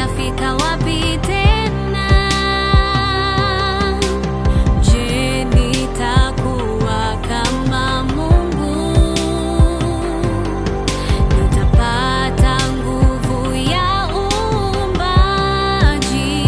nitafika wapi tena? Je, nitakuwa kama Mungu? Nitapata nguvu ya uumbaji?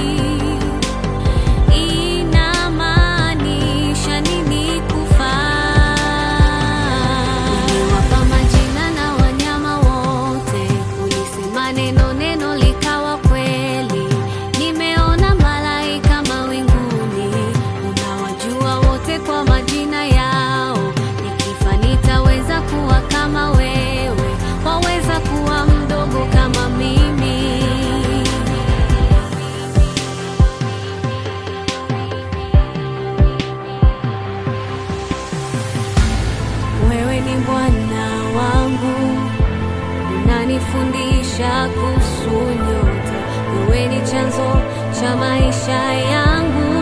Inamaanisha nini kufaa? Niliwapa majina na wanyama wote, ulisema neno, neno likawa kweli. Nimeona malaika mawinguni, unawajua wote kwa majina yao. Nikifa nitaweza kuwa kama wewe, waweza kuwa mdogo kama mimi. Wewe ni Bwana wangu, unanifundisha kuhusu nyota. Wewe ni chanzo cha maisha yangu,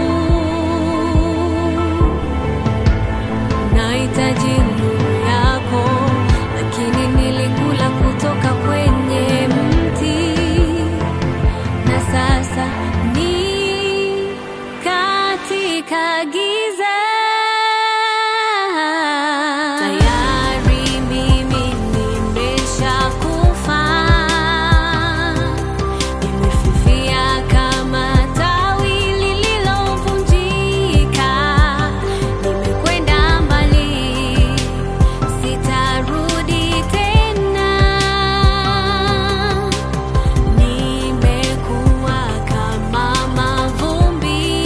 nahitaji nuru yako, lakini nilikula kutoka kwenye mti na sasa ni katika giza. Tayari mimi nimeshakufa, nimefifia kama tawi lililovunjika. Nimekwenda mbali, sitarudi tena. Nimekuwa kama mavumbi,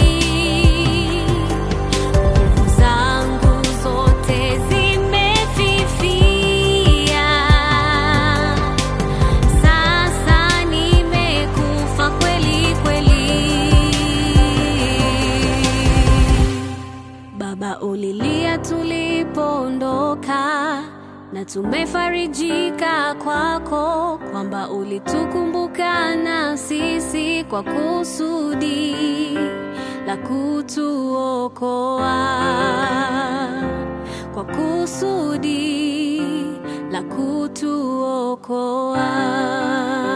nguvu zangu zote zimefifia. Sasa nimekufa kweli kweli. Baba, ulilia tulipoondoka, na tumefarijika kwako, kwamba ulitukumbuka na sisi kwa kusudi la kutuokoa, kwa kusudi la kutuokoa.